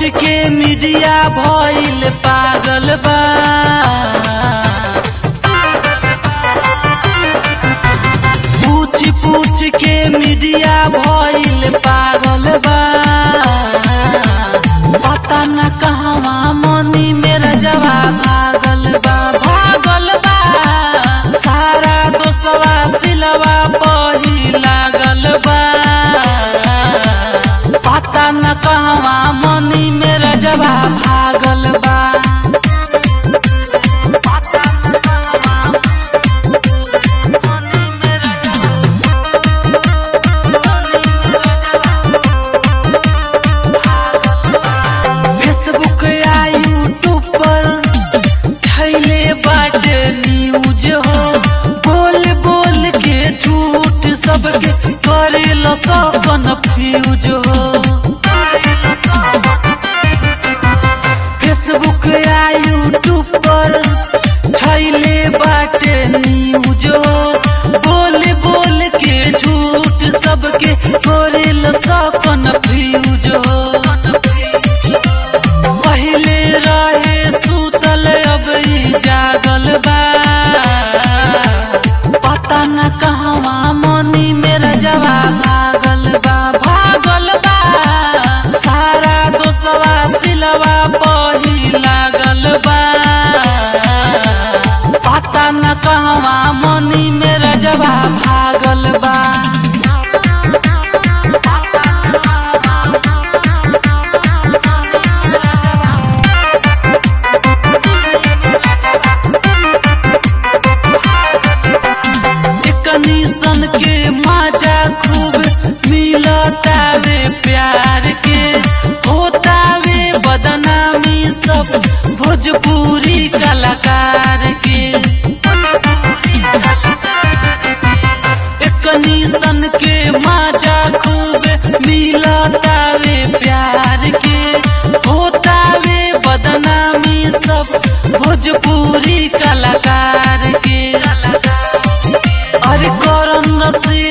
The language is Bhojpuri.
के मीडिया भइल पागल बा पूछ पूछ के मीडिया भइल पागल बा पता न कहवा मनी मेरा जवाब भागल बा भागल बा सारा दोसवा सिलवा पही लागल बा पता न कहवा मनी मेरा जवाब भागल बा फेसबुक या यूट्यूब पर छैले बाटे न्यूज हो बोल बोल के झूठ सबके करेल सब कन्फ्यूज हो फेसबुक या यूट्यूब पर छैले बाटे न्यूज हो बोल बोल के झूठ सबके करेल सब कन्फ्यूज हो पहिले रहे सुतल अब ई जागल बा पता न कहवा मनी मेरा जवाब भागल बा भागल बा सारा दोसवा सिलवा पही लागल बा पता न कहवा मनी मेरा जवाब भागल बा कनीसन के मजा खूब मिलतावे प्यार के होतावे बदनामी सब भोजपुरी कलाकार के कनीसन के मजा खूब मिलतावे प्यार के होतावे बदनामी सब भोजपुरी कलाकार के अरे करन नसी